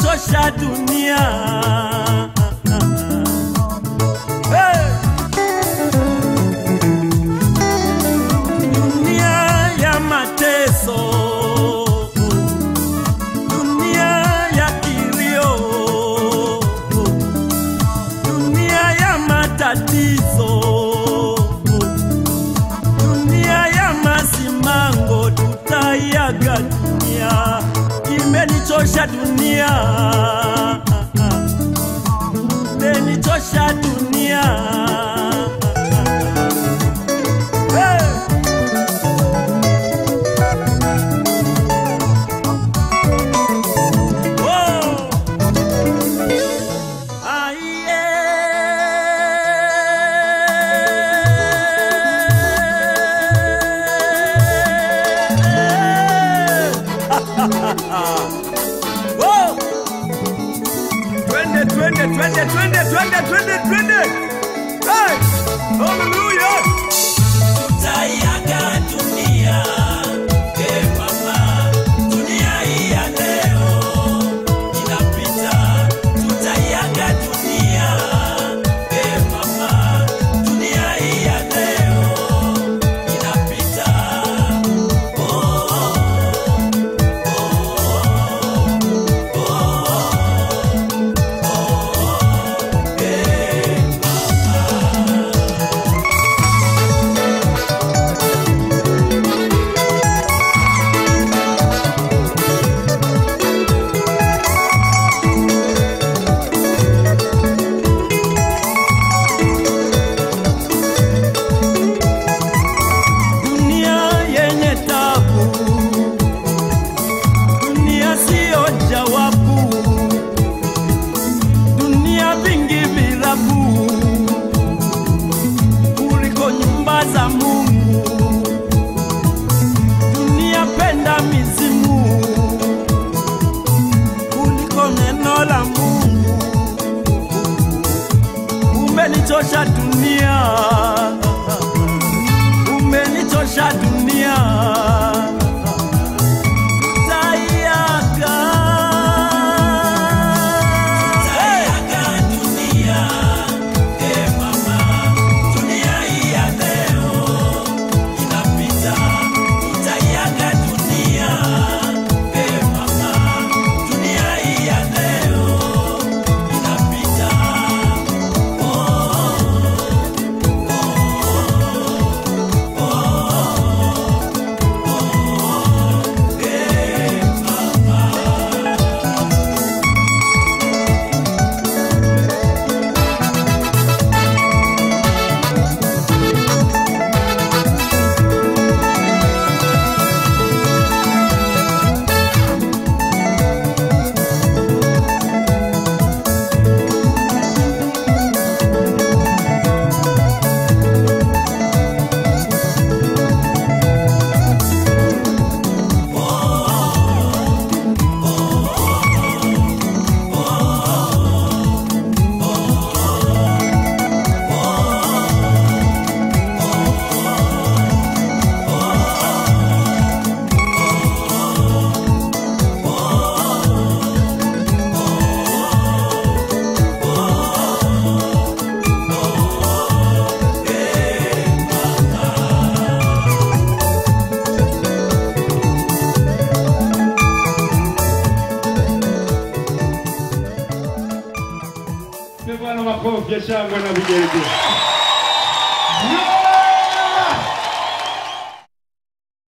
imenichosha dunia hey! dunia ya mateso dunia ya kilio dunia ya matatizo dunia ya masimango tutaiaga dunia imenichosha dunia imenichosha dunia hey! Oh! Twende, twende, twende, twende, twende, twende, twende. Hey! Hallelujah! Tutaiaga dunia, eh mama, dunia hii ya leo inapita. Tutaiaga dunia, eh mama, dunia hii ya leo inapita. Dunia yenye tabu, dunia siyo jawabu, dunia vingi virabu kuliko nyumba za Mungu. Dunia penda mizimu kuliko neno la Mungu. Umenichosha dunia umenichosha dunia taiaga Tutaiaga dunia, eh mama, dunia hii ya leo inapita. Tutaiaga dunia, eh mama, dunia hii ya leo inapita. Bwana makofi ya shangwe na vigelegele.